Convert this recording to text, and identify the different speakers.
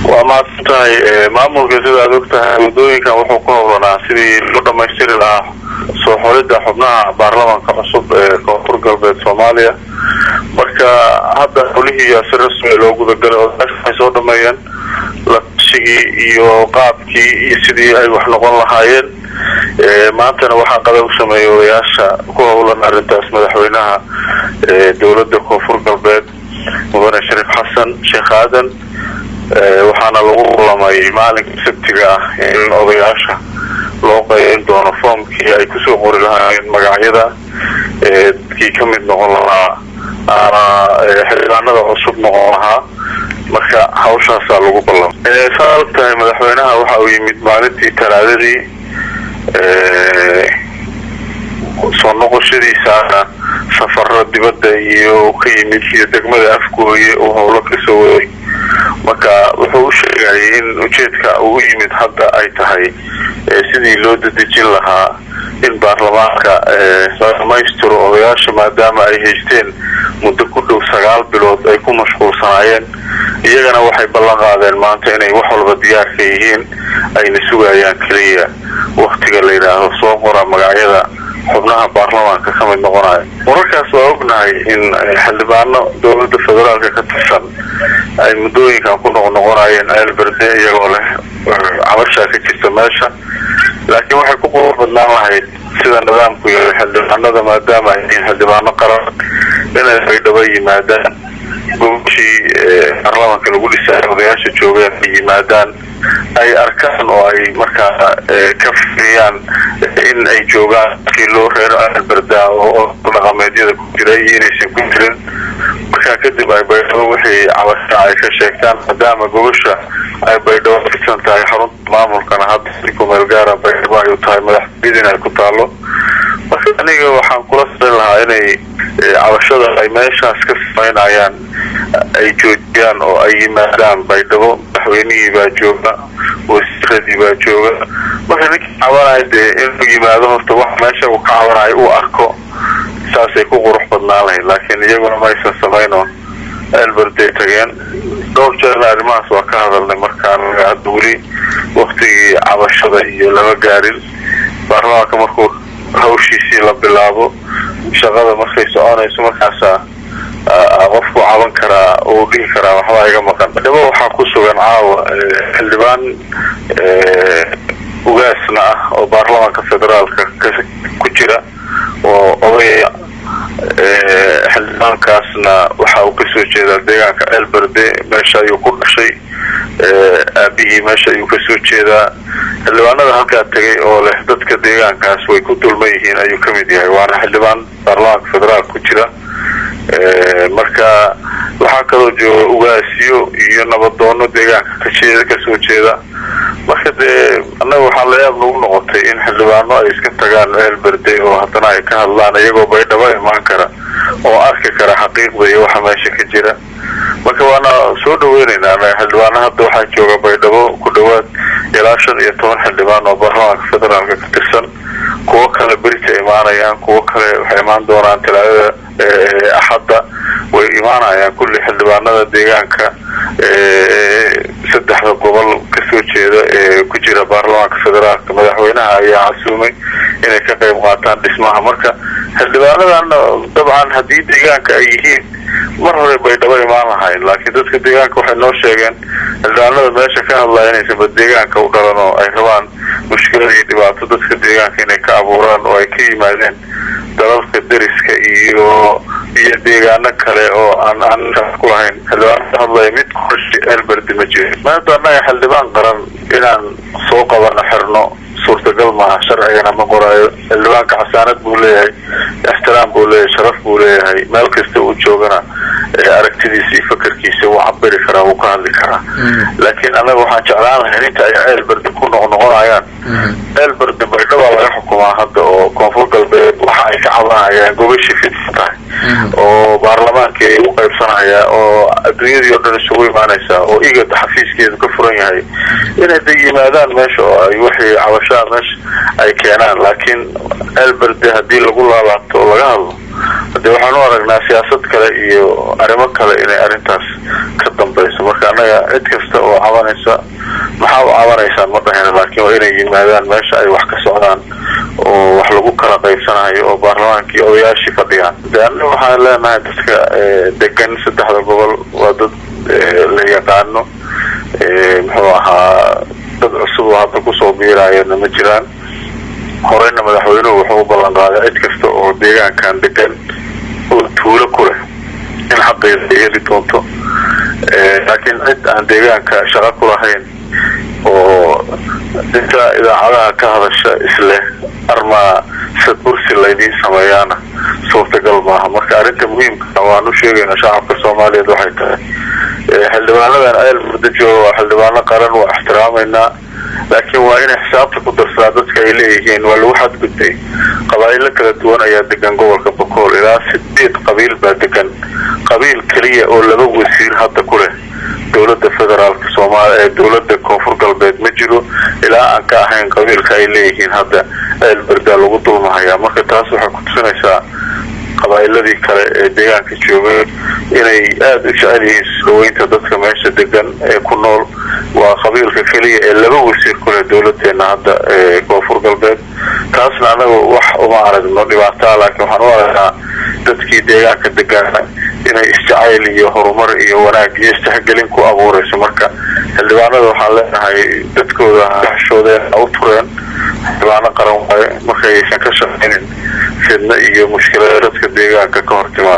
Speaker 1: waa mahadsan tahay maamulka sida aad og tahay waddooyinkan wuxuu ku howlanaa sidii loo dhamaystiri lahaa soo xulidda xubnaha baarlamaanka cusub ee koonfur galbeed soomaaliya marka hadda xulihii si rasmi loo gudagalay odayaasha waxay soo dhameeyeen latashigii iyo qaabkii iyo sidii ay wax noqon lahaayeen maantana waxaa qada u sameeyay odayaasha ku howlan arrintaas madaxweynaha dowladda koonfur galbeed mudane shariif xasan sheekh aadan waxaana lagu kulamay maalinka sabtiga ah in odayaasha loo qaybin doono foomkii ay kusoo qori lahaayeen magacyada dadkii ka mid noqon lahaa ama xildhibaanada cusub noqon lahaa marka hawshaasaa lagu ballamay saa og tahay madaxweynaha waxa uu yimid maalintii talaadadii soo noqoshadiisaana safaro dibadda iyo ka yimid iyo degmada afgooye uu howlo kasoo waday marka wuxuu u sheegayay in ujeedka uu yimid hadda ay tahay sidii loo dadejin lahaa in baarlamaanka la dhamaystiro odayaasha maadaama ay haysteen muddo ku dhow sagaal bilood ay ku mashquulsanaayeen iyagana waxay ballan qaadeen maanta inay wax walba diyaarka yihiin ayna sugayaan keliya waktiga la yidhaahdo soo qora magacyada xubnaha baarlamaanka ka mid noqonaya wararkaas waa ognahay in xildhibaano dowladda federaalka ka tirsan ay muddooyinkan ku noqnoqonayeen ceelberde iyagoo leh cabashaa ka jirta meesha laakiin waxay ku qurux badnaan lahayd sida nidaamku yahay xildhibaanada maadaama ay yihiin xildhibaano qaran inay baydhabo yimaadaan gobashii baarlamaanka lagu dhisaayo odayaasha joogeen ay yimaadaan ay arkaan oo ay markaa ka firiyaan in ay joogaan kii loo reero alberda oo dhaqameedyada ku jira iyo inaysan ku jirin markaa kadib ay baydhabo wixii cabasha ay ka sheegtaan maadaama gobasha ay baydhabo fidsan tahay xarunta maamulkana hadda si kumeel gaara baydhabo ay u tahay madaxtooyadin ay ku taalo marka aniga waxaan kula sarin lahaa inay cabashada ay meeshaas ka samaynayaan ay joojiyaan oo ay yimaadaan baydhabo madaxweynihii baa jooga wasiiradii baa jooga marka ninkii cabanaya dee inuu yimaado horta wax meesha uu ka cabanayo uu arko saasay ku qurux badnaan lahayd laakiin iyaguna maysan samaynoon elberday tageen dhowr jeerna arrimahaas waa ka hadalnay markaan hadda weli waktigii cabashada iyo lama gaarin baarlamaanka markuu hawshiisii la bilaabo shaqada markay soconayso markaasaa qofku caban karaa uu dhihi karaa waxbaa iga maqan dhabo waxaa ku sugan caawa xildhibaan ugaasna ah oo baarlamaanka federaalka ku jira oo odaya xildhibaankaasna waxa uu kasoo jeedaa deegaanka ceelberde meesha ayuu ku dhashay aabihii meesha ayuu kasoo jeedaa xildhibaanada halkaa tegay oo leh dadka deegaankaas way ku dulman yihiin ayuu kamid yahay waana xildhibaan baarlamaanka federaalka ku jira marka waxaa kaloo jooga ugaasiyo iyo nabadoono deegaanka kajeeda kasoo jeeda marka dee annaga waxaa layaab nagu noqotay in xildhibaano ay iska tagaan ceelberde oo haddana ay ka hadlaan iyagoo baydhabo imaan kara oo arki kara xaqiiqda iyo waxa meesha ka jira marka waana soo dhaweyneynaa anaga xildhibaano hadda waxaa jooga baydhabo ku dhawaad ilaa shan iyo toban xildhibaan oo baarlamaanka federaalka ka tirsan kuwo kale berita imaanayaan kuwo kale waxay imaan doonaan talaadada axadda way imaanayaan kulli xildhibaanada deegaanka saddexda gobol kasoo jeeda ee ku jira baarlamaanka federaalka madaxweynaha ayaa casuumay inay ka qayb qaataan dhismaha marka xildhibaanadan dabcan haddii deegaanka ay yihiin mar hore baydhabo imaan lahayn laakiin dadka deegaanka waxay noo sheegeen xildhibaanada meesha ka hadlaya inaysanba deegaanka u dhalan oo ay rabaan mushkilad iyo dhibaato dadka deegaanka inay ka abuuraan oo ay ka yimaadeen dalalka deriska iyo iyo deegaano kale oo aan aan ku lahayn xildhibaan ka hadlaya mid qorshe elberdi ma jiro maanta annaga xildhibaan qaran inaan soo qabano xirno suurtagal maaha sharcigana ma qoraayo xildhibaanka xasaanad buu leeyahay ixtiraam buu leeyahay sharaf buu leeyahay meel kasta uu joogana aragtidiisa iyo fakarkiisa wuu cabiri karaa wuu ka hadli karaa laakiin annaga waxaan jeclaan lahayn inta ay ceelberdi ku noqnoqonayaan ceelberdi baydhabaa laga xukumaa hadda oo koonfur galbeed waxa ay ka cabanayaan gobashii fidsan tahay oo baarlamaankii ay u qaybsanaya oo adduunyadii oo dhan isugu imaanaysa oo igad xafiiskeedu ka furan yahay inay da yimaadaan meesha oo ay wixii cabashaa meesha ay keenaan laakiin ceelberde haddii lagu laalaabto oo laga hadlo hadee waxaan u aragnaa siyaasad kale iyo arrimo kale inay arrintaas ka dambayso marka annaga cid kasta oo cabanaysa maxaa u cabanaysaan ma dhahayna laakiin waa inay yimaadaan meesha ay wax ka socdaan oo wax lagu kala qaybsanayo oo baarlamaankii odayaashii fadhiyaan de anna waxaan leenahay dadka degan saddexda gobol waa dad la yaqaano muxuu ahaa dad cusub oo hadda kusoo biiraayana ma jiraan horeyna madaxweynuhu wuxuu u ballan qaaday cid kasta oo deegaankan degan oo tuulo ku leh in xaqeeda ay heli doonto laakiin cid aan deegaanka shaqo ku lahayn oo inta idaacadaha ka hadasha isleh armaa sad bursi laydiin sameeyaana suurtagal maaha marka arrinta muhiimka waan u sheegayna shacabka soomaaliyeed waxay tahay xildhibaanadan ayl muddo jooga waa xildhibaano qaran waa ixtiraamaynaa laakiin waa inay xisaabta ku darsadaa dadka ay leeyihiin waa lagu xadgudbay qabaa'ilo kala duwan ayaa degan gobolka bokool ilaa sideed qabiil baa degan qabiil keliya oo laba wasiir hadda ku leh dowlada federaalka soomaaliya ee dowlada koonfur galbeed ma jiro ilaa aan ka ahayn qabiilka ay leeyihiin hadda eelberdaa lagu dulmahayaa marka taas waxay ku tusinaysaa qabaa'iladii kale ee deegaanka joogay inay aada u jecel yihiin isdhaweynta dadka meesha degan ee ku nool waa qabiilka keliya ee laba wasiir ku leh dowladeena hadda ee koonfur galbeed taasna anaga wax uma aragno dhibaataa laakiin waxaan u aragnaa dadkii deegaanka degaana inay isjacayl iyo horumar iyo wanaag iyo istixgelin ku abuurayso marka xildhibaanada waxaan leenahay dadkooda hashooden u tureen xildhibaano qaran waaye marka aysan ka shaqaynin fidno iyo mushkilada dadka deegaanka ka hor timaada